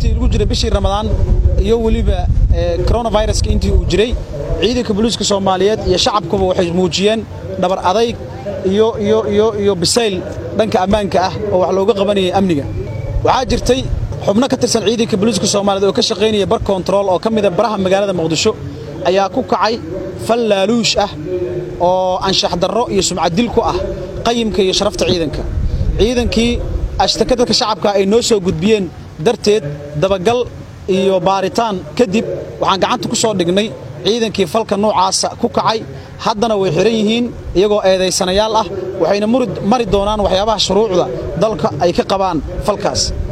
intii lagu jiray bishii ramadaan iyo weliba coronaviruska intii uu jiray ciidanka booliiska soomaaliyeed iyo shacabkuba waxay muujiyeen dhabar adayg iyo iyo iyo iyo bisayl dhanka ammaanka ah oo wax looga qabanayay amniga waxaa jirtay xubno ka tirsan ciidanka booliiska soomaaliyeed oo ka shaqaynaya bar kontarool oo ka mida baraha magaalada muqdisho ayaa ku kacay fal laaluush ah oo anshax darro iyo sumcaddil ku ah qayimka iyo sharafta ciidanka ciidankii ashtaka dadka shacabka ay noo soo gudbiyeen darteed dabagal iyo baaritaan kadib waxaan gacanta ku soo dhignay ciidankii falka noocaasa ku kacay haddana way xihan yihiin iyagoo eedaysanayaal ah waxayna mari doonaan waxyaabaha shuruucda dalka ay ka qabaan falkaas